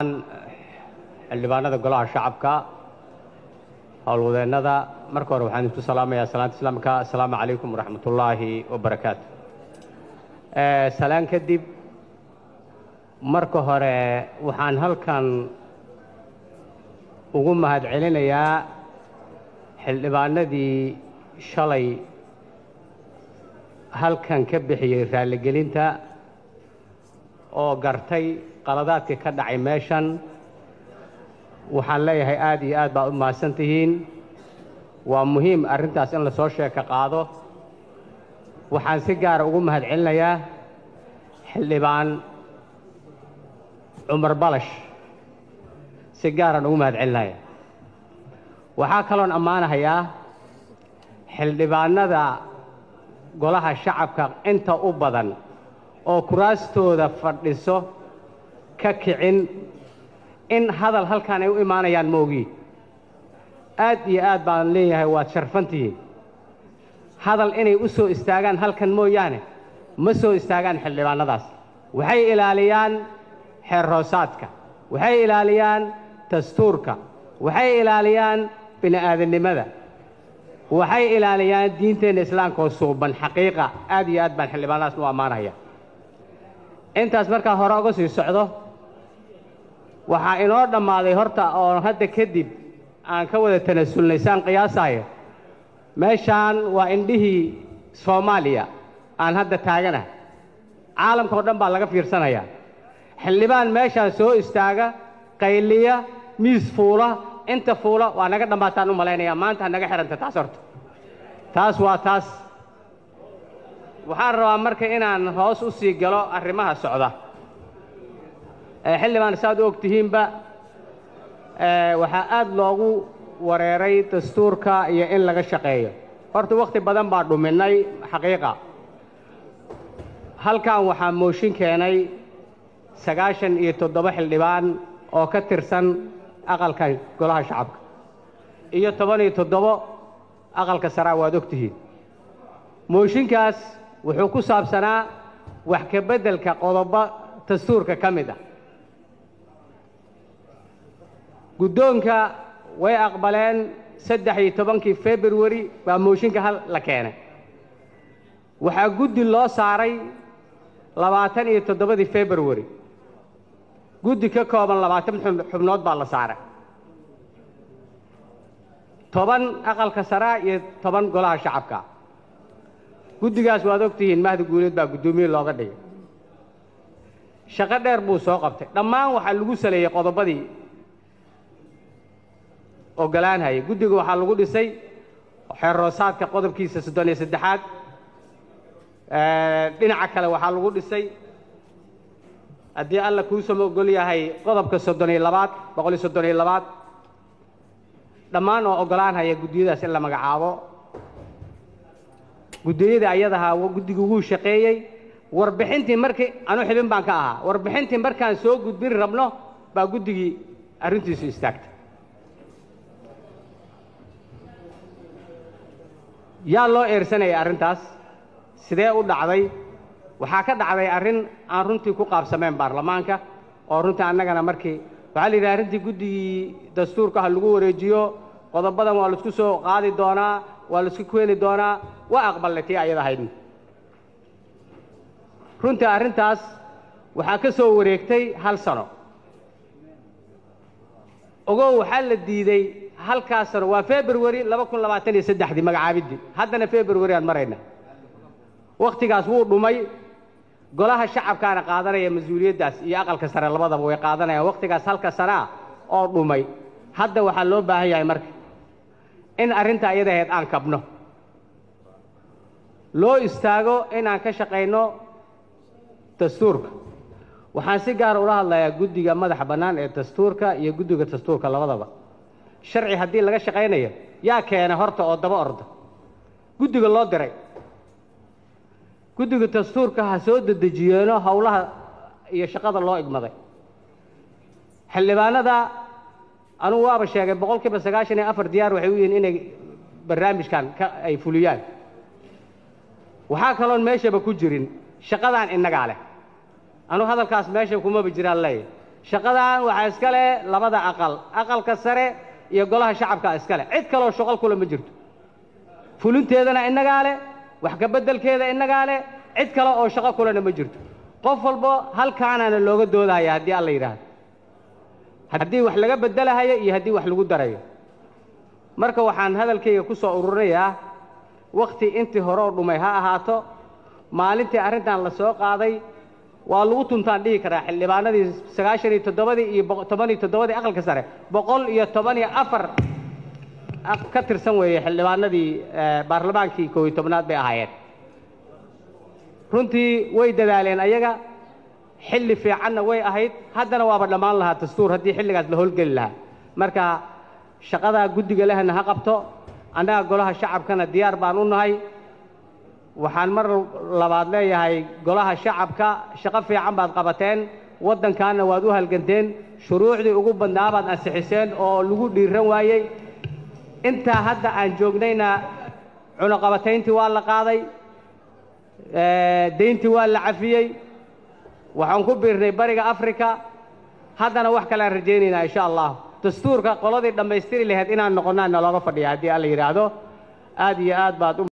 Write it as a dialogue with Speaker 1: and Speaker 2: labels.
Speaker 1: xildhibaanada golaha shacabka howlwadeennada marka hore waxaan isku salaamayaa salaanta islaamka assalaamu calaykum waraxmatullaahi wabarakaatu salaan kadib marka hore waxaan halkan ugu mahad celinayaa xildhibaanadii shalay halkan ka bixiyey raalligelinta oo gartay qaladaadkii ka dhacay meeshan waxaan leeyahay aada iyo aad baad u mahadsan tihiin waa muhiim arrintaas in lasoo sheeka qaado waxaan si gaara ugu mahad celinayaa xildhibaan cumar balash si gaaraan ugu mahad celinaya waxaa kaloon ammaanahayaa xildhibaanada golaha shacabka inta u badan oo kuraastooda fadhiso ka kicin in hadal halkaan ay u imaanayaan maogii aad iyo aad baan leeyahay waad sharfantihiin hadal inay u soo istaagaan halkan mooyaane ma soo istaagaan xildhibaanadaas waxay ilaaliyaan xeer hoosaadka waxay ilaaliyaan dastuurka waxay ilaaliyaan bini'aadannimada waxay ilaaliyaan diinteenna islaamka oo suuban xaqiiqa aad iyo aad baan xildhibaanadaas u ammaanaya intaas markaa hore uga sii socdo waxaa inoo dhammaaday horta oo hadda kadib aan ka wada tanasulnay saan qiyaasaayo meeshaan waa indhihii soomaaliya aan hadda taaganahay caalamka oo dhan baa laga fiirsanayaa xildhibaan meeshaan soo istaaga qayliya miis fuula inta fuula waa naga dhammaataan u malaynayaa maanta ha naga xihanta taas horta taas waa taas waxaan rabaa marka inaan hoos u sii galo arrimaha socda xildhibaan saaad u og tihiinba waxaa aad loogu wareeray dastuurka iyo in laga shaqeeyo horta wakhti badan baa dhuminay xaqiiqa halkan waxaa mooshin keenay sagaashan iyo toddoba xildhibaan oo ka tirsan aqalka golaha shacabka iyo toban iyo toddobo aqalka saraa waad og tihiin mooshinkaas wuxuu ku saabsanaa wax ka beddelka qodobo dastuurka ka mid ah guddoonka way aqbaleen saddex iyo tobankii februari baa mooshinka hal la keenay waxaa guddi loo saaray labaatan iyo toddobadii februari guddi ka kooban labaatan xubnood baa la saaray toban aqalka saraa iyo toban golaha shacabka guddigaas waad og tihiin mahdi guuleed baa guddoomiye looga dhigay shaqo dheer buu soo qabtay dhammaan waxaa lagu saleeyey qodobadii ogolaanhayay guddiga waxaa lagu dhisay xeer hoosaadka qodobkiisa soddon iyo saddexaad dhinaca kale waxaa lagu dhisay haddii alla kuusama ogol yahay qodobka soddon iyo labaad boqol iyo soddon iyo labaad dhammaan oo ogolaanhaya guddiyadaas in la magacaabo guddiyada ayadahaa guddigu wuu shaqeeyey warbixintii markii anu xibin baan ka ahaa warbixintii markaan soo gudbin rabno baa guddigii arrintiisu istaagtay yaa loo eersanayay arrintaas sidee u dhacday waxaa ka dhacday arrin aan runtii ku qaabsamayn baarlamaanka oo runtii annagana markii waxaa la yidhaha arrintii guddigii dastuurka ha lagu wareejiyo qodobadan waa laisku soo qaadi doonaa waa laisku keeni doonaa waa aqbalnay tii ayada ahaydn runtii arrintaas waxaa ka soo wareegtay hal sano ogow waxaa la diiday halkaas sano waa februari laba kun labaatan iyo saddexdii magacaabiddii haddana februari aan marayna wakhtigaas wuu dhumay golaha shacabkaana qaadanaya mas-uuliyaddaas iyo aqalka sare labadaba way qaadanayaan wakhtigaas halka sanaa oo dhumay hadda waxaa loo baahan yahay marka in arrinta ayada ahayd aan kabno loo istaago inaan ka shaqayno dastuurka waxaan si gaara ula hadlayaa guddiga madaxa bannaan ee dastuurka iyo guddiga dastuurka labadaba sharci haddii laga shaqaynayo yaa keena horta oo daba orda guddiga loo diray guddiga dastuurka ha soo dedejiyeeno howlaha iyo shaqada loo igmaday xildhibaanada anugu waaba sheegay boqol kiiba sagaashan iyo afar diyaar waxay u yihiin inay barnaamijkan ka ay fuliyaan waxaa kaloon meeshaba ku jirin shaqadaan innagaa leh anugu hadalkaas meesha kumaba jiraan leeyahy shaqadan waxaa iska leh labada aqal aqalka sare iyo golaha shacabka iska leh cid kaloo shaqal kule ma jirto fulinteedana innagaa leh wax ka beddelkeeda innagaa leh cid kale oo shaqo kulena ma jirto qof walbo halkaanaana looga doodahaya haddii alla yidhaahdo haddii wax laga beddelahayo iyo haddii wax lagu darayo marka waxaan hadalkayga ku soo ururinayaa wakhti intii hore oo dhumay ha ahaato maalintii arrintan la soo qaaday waa lagu tuntaan dhihi karaa xildhibaanadii sagaashan iyo toddobadii iyo toban iyo toddobadii aqalka sare boqol iyo toban iyo afar ka tirsan weeye xildhibaanadii baarlamaankii koob iyo tobnaad bay ahaayeen runtii way dadaaleen ayaga xilli fiicanna way ahayd haddana waaba dhammaan lahaa dastuur haddii xilligaas la howlgeli lahaa marka shaqadaa guddiga lehna ha qabto annaga golaha shacabkana diyaar baan u nahay waxaan mar labaad leeyahay golaha shacabka shaqo fiican baad qabateen waddankaanna waad u halganteen shuruucdii ugu badnaa baad ansixiseen oo lagu dhiiran waayey intaa hadda aan joognayna cunaqabatayntii waa la qaaday deyntii waa la cafiyey waxaan ku biirnay bariga africa haddana wax kalean rajaynaynaa insha allah dastuurka qoladii dhammaystiri lahayd inaan noqonnaa nalooga fadhiya haddii alla yidhaahdo aad iyo aad baad u